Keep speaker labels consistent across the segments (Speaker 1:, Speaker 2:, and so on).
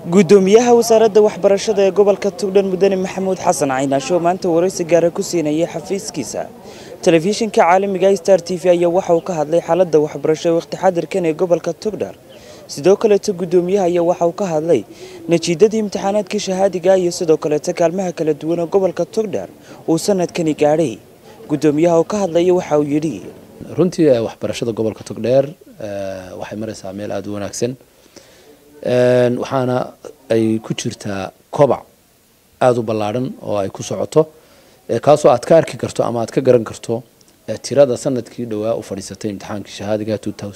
Speaker 1: gudoomiyaha wasaaradda waxbarashada ee gobolka tugdhan mudane maxamuud xasan caynaasho maanta waraysi gaara ku siinayay xafiiskiisa telefishinka caalamiga star t v ayaa waxa uu ka hadlay xaaladda waxbarasho ee waqti xadirkan ee gobolka tugdhar sidoo kaleeto gudoomiyaha ayaa waxa uu ka hadlay natiijadii imtixaanaadkii shahaadiga iyo sidoo kaleeto kaalmaha kala duwan ee gobolka tugdhar uu sanadkani gaadhay gudoomiyaha oo ka hadlaya waxa uu yidhi
Speaker 2: runtii waxbarashada gobolka togdheer waxay maraysaa meel aada u wanaagsan waxaana ay ku jirtaa kobac aada u ballaadhan oo ay ku socoto kaasoo aad ka arki karto ama aad ka garan karto tirada sanadkii dhowaa u fadhiisatay imtixaankii shahaadiga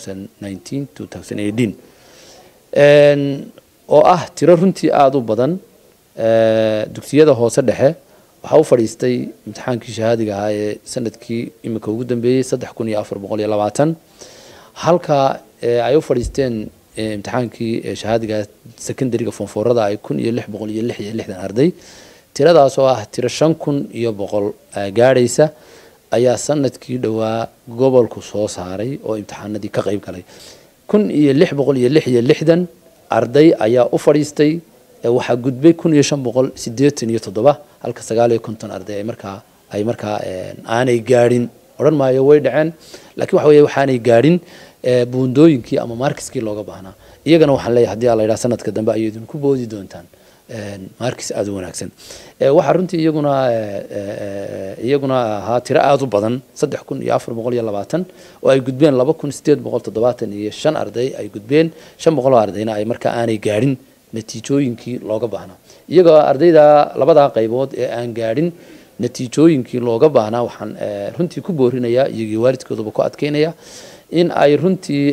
Speaker 2: oo ah tiro runtii aada u badan dugsiyada hoose dhexe waxaa u fadhiistay imtixaankii shahaadiga ahaa ee sanadkii imika ugu dambeeyey saddex kun iyo afar boqol iyo labaatan halka ay u fadhiisteen imtixaankii shahaadiga secondariga foonfoorada ay kun iyo lix boqol iyo lix iyo lixdan arday tiradaas oo ah tiro shan kun iyo boqol gaadhaysa ayaa sanadkii dhowaa gobolku soo saaray oo imtixaanadii ka qayb galay kun iyo lix boqol iyo lix iyo lixdan arday ayaa u fadhiistay waxaa gudbay kun iyo shan boqol sideetan iyo toddoba halka sagaal iyo konton arday ay markaa ay markaa aanay gaadhin odhan maayo way dhaceen laakiin waxa weeye waxaanay gaadhin buundooyinkii ama markiskii looga baahnaa iyagana waxaan leeyahay hadii la yidhaha sanadka dambe ayay idinku boodi doontaan markis aada u wanaagsan waxaa runtii iyaguna iyaguna ahaa tiro aada u badan saddex kun iyo afar boqol iyo labaatan oo ay gudbeen laba kun sideed boqol toddobaatan iyo shan arday ay gudbeen shan boqol oo ardayna ay markaa aanay gaadhin natiijooyinkii looga baahnaa iyagoo ardayda labadaa qaybood ee aan gaadhin natiijooyinkii looga baahnaa waxaan runtii ku boorinayaa iyagii waalidkoodaba ku adkeynaya in ay runtii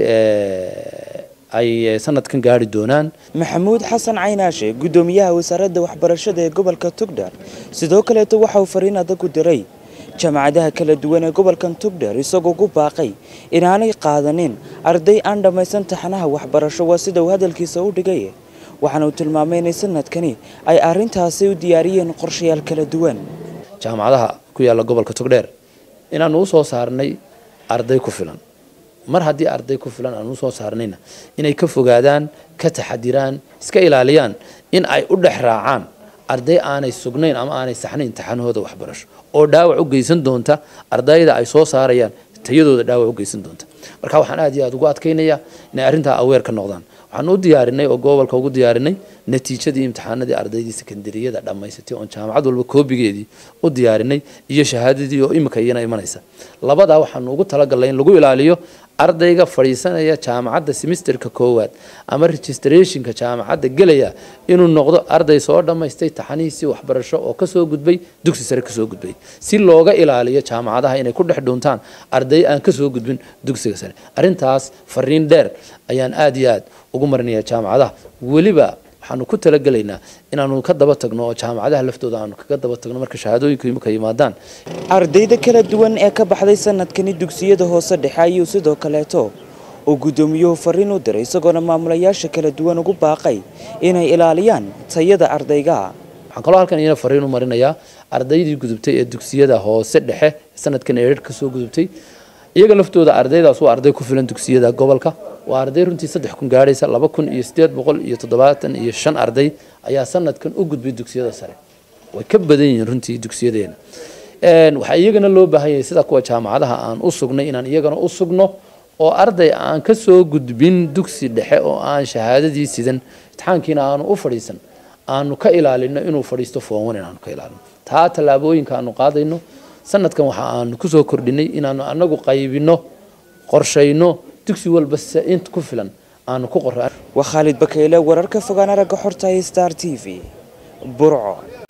Speaker 2: ay sanadkan gaari doonaan
Speaker 1: maxamuud xasan caynaashe gudoomiyaha wasaaradda waxbarashada ee gobolka tugdhar sidoo kaleeto waxa uu fariin adag u diray jaamacadaha kala duwan ee gobolkan tugdhar isagoo ku baaqay inaanay qaadanin arday aan dhammaysan taxanaha waxbarasho waa sida uu hadalkiisa u dhigay waxaana uu tilmaamay inay sanadkani ay arrintaasi u diyaariyeen qorshayaal kala duwan
Speaker 2: jaamacadaha ku yaalla gobolka togdheer inaanu usoo saarnay arday ku filan mar haddii arday ku filan aanu usoo saarnayna inay ka fogaadaan ka taxadiraan iska ilaaliyaan in ay u dhex raacaan arday aanay sugnayn ama aanay saxnayn taxanahooda waxbarasho oo dhaawac u geysan doonta ardayda ay soo saarayaan tayadooda dhaawac u geysan doonta marka waxaan aad iyo aada ugu adkaynayaa inay arrintaa aweer ka noqdaan waxaan u diyaarinay oo gobolka ugu diyaarinay natiijadii imtixaanadii ardaydii sekondariyada dhammaysatay oon jaamacad walba koobigeedii u diyaarinay iyo shahaadadii oo imika iyana imanaysa labadaa waxaanu ugu talagalnay in lagu ilaaliyo ardayga fadhiisanaya jaamacadda semisterka koowaad ama registrationka jaamacadda gelaya inuu noqdo arday soo dhammaystay taxanihiisii waxbarasho oo kasoo gudbay dugsi sare kasoo gudbay si looga ilaaliyo jaamacadaha inay ku dhex dhuuntaan arday aan kasoo gudbin dugsiga sare arrintaas fariin dheer ayaan aada iyo aad ugu marinaya jaamacadaha weliba waxaanu ku talagelaynaa inaanu ka daba tagno oo jaamacadaha laftooda aanu kaga daba tagno marka shahaadooyinku imika yimaadaan
Speaker 1: ardayda kala duwan ee ka baxday sanadkani dugsiyada hoose dhexe ayuu sidoo kaleeto uu gudoomiyuhu fariin u diray isagoona maamulayaasha kala duwan ugu baaqay inay ilaaliyaan tayada ardayga
Speaker 2: waxaan kaloo halkan iyana fariin u marinayaa ardaydii gudubtay ee dugsiyada hoose dhexe sanadkan eedhar kasoo gudubtay iyaga laftooda ardaydaas waa arday ku filan dugsiyada gobolka waa arday runtii saddex kun gaadhaysa laba kun iyo sideed boqol iyo toddobaatan iyo shan arday ayaa sanadkan u gudbay dugsiyada sare way ka badan yihiin runtii dugsiyadeena waxaa iyagana loo baahan yahay sida kuwa jaamacadaha aan u sugnay inaan iyagana u sugno oo arday aan ka soo gudbin dugsi dhexe oo aan shahaadadii sidan imtixaankiina aanu u fadhiisan aanu ka ilaalino inuu fadhiisto foonwan inaanu ka ilaalino taa tallaabooyinka aanu qaadayno sanadkan waxa aanu kusoo kordhinay inaanu anagu qaybino qorshayno dugsi walba int ku filan aanu ku qora
Speaker 1: waa khaalid bakeyle wararka fogaan aragga xorta star t v burco